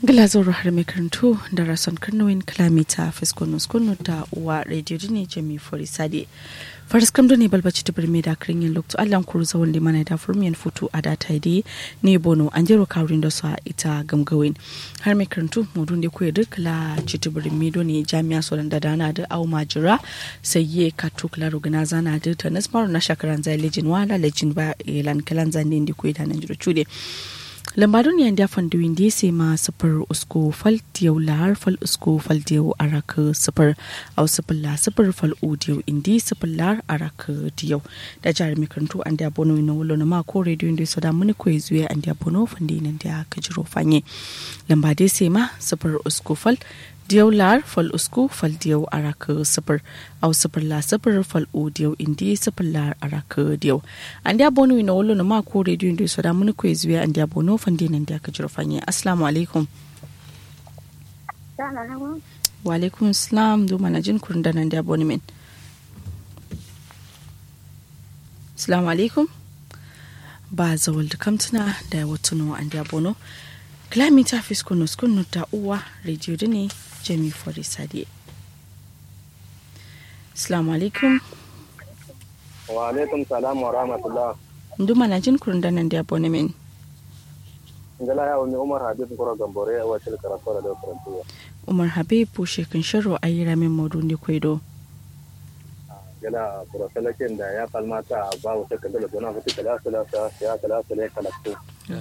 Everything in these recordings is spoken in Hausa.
Glazoro har mai karantu da rason karnowin kilomita fiskonus kunu da uwa radio ne jami fori sade faris kam ne balbaci ta birme da kirin yin lokto allan kuru zawon limana da furmiyan foto a da ta yi ne bono an jero kawurin da su a ita gamgawin har mai karantu mudun da kuwa duk la citi birme do ne jami'a solan da dana da au majira sai ye katu kula rugana zana da ta nasmaru na shakaran zai lejin wala lejin ba ilan kalan zane da kuwa da nan jiro cude lambarun yan da fandu windi se ma sifir usko fal diyau lahar fal usko fal diyau araka sifir au sifir la sifir fal u diyau indi sifir lahar araka diyau da jihar makarantu an da bono na wulo na mako radio inda so da muni koyi zuwa an da bono fandi nan da ka jiro fanye lamba dai se ma sifir usko fal diyau lar fal usku fal diyau araka sifir au sifir la sifir fal u diyau indi sifir lar araka diyau an da bono ina wolo na mako radio inda so da muni koyi zuwa an da bono fandi nan da ka jiro fanye assalamu alaikum wa alaikum salam do mana jin kurin da nan da bono min assalamu alaikum ba zawal da kamtuna da watuno an da bono kilomita fiskunu skunu ta uwa radio da ne jami fori sadiye assalamu alaikum wa alaikum salam wa rahmatullah ndu mana jin kurun da nan da abone min ngala ya wani umar habib koro gambore a wacce karatu da karantuwa umar habib bushe kan sharo a yi ramin maudu ne kwaido gala burasalakin da ya kalmata ba wata kandala gona fiti kala sala ya kala sala kalaktu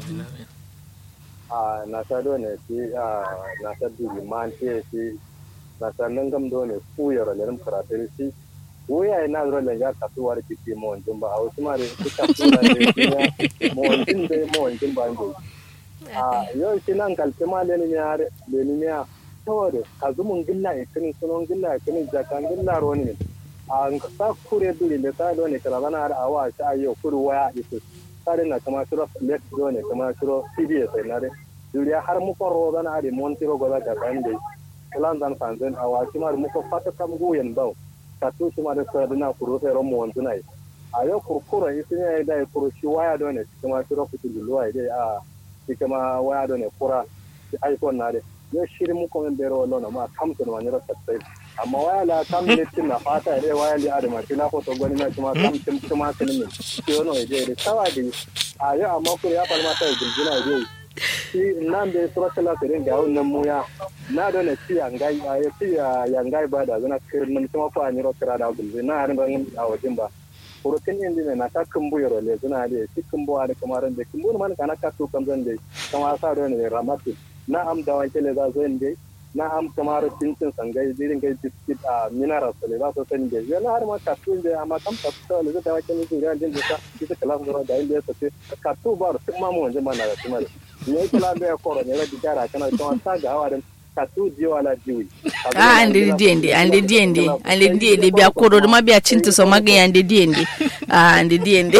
a na sa do ne ti a na sa du man ti ti na sa nangam do ne fu yoro le karatu ti wuya ina zura da ya kasu wari kiti mo wanjin ba a wasu mare su kasu da ne mo wanjin da mo wanjin ba ngo a yau shi nan kalti ma le ni ya le ni ya saboda ka zumun gilla e kin sunon gilla e kin jakan gilla roni ne a sa kure duri le sa do ne kala bana har awa sha ayo kuru waya isu sare na kama shiro let do ne kama shiro cbs na re duriya har mu ko ro bana ari montiro go da kan dai kalan dan fanzen awa shi ma mu ko fata kam guyen bawo katu shi ma da sa dina kuro sai ron mu wanzu nai a yau kurkura isi ne da kuro shi waya do ne kuma shi ro kutu luwa dai a shi kuma waya do ne kura shi iphone na dai yau shirin mu kuma bero lona ma kamtu na wani rasa sai amma waya la kam ne tin na fata dai waya li adama shi na foto gwani na kuma kam tim kuma sun ne shi wono dai dai sawa dai a yau amma ku ya falma ta gurguna dai shi nan da suratul asirin da wannan muya na da na ci yangai a ya ci yangai ba da zana kirin kuma fa ni ro kira da gulbe na har ban a wajen ba furutin indi ne na ta kumbu yoro le zana da shi kumbu da kamar da kumbu man kana ka to kan zan dai kama sa da ne ramatu na am da wanke le za zo inde na am kamar cincin sangai dirin gai biskit a mineral le za so san dai yana har ma ka to inde amma kam ka to le da wanke ne ga din da ita kala zura da inde ta ka to ba su ma mu wanje mana da kuma ne kala da koro ne da digara kana to ta ga hawa ka tu diyo ala diwi ah ande diende ande diende ande diende biya koro ma biya cinta so maga ande diende ah ande diende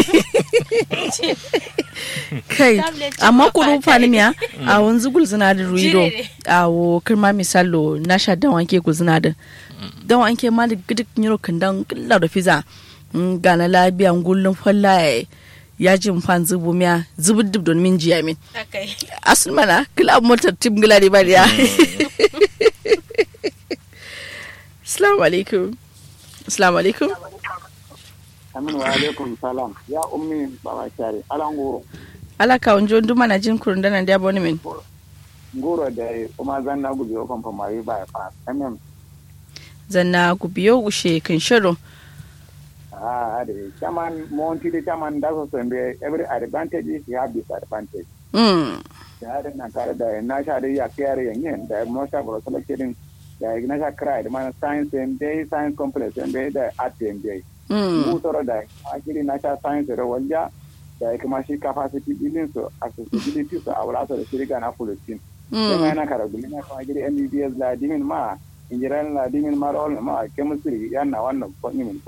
kai amma kuru fani miya a wanzu gul zina da ruido a wo kirma misalo na sha dan wanke ku zina da dan wanke ma da gidik nyiro kandan killa da fiza gana labiya gullun fallaye ya ji fan zubu miya zubu dub don min jiya min asul mana kila motar tim gila ne bariya assalamu alaikum assalamu alaikum amin wa alaikum salam ya ummi baba shari ala ngoro ala ka onjo nduma na jin kurun dana dia boni min ngoro da kuma zanna gubi o kan famari ba fa amin zanna gubiyo ushe kan shiro Ah, ade. Chairman, Monty, the chairman does also every advantage you have disadvantage. mm Ya da na kare da na sha da ya kare yin da mo sha bro selecting da na sha krai da man science and day science complex and day da art and day. mm Mu toro da akiri na sha science da wanja da kuma shi capacity building so accessibility so a wala so da shirga na fulfin. Sai mm na kara gumi na kuma akiri MBBS la dimin ma injiran la dimin ma rol ma chemistry yana wannan ko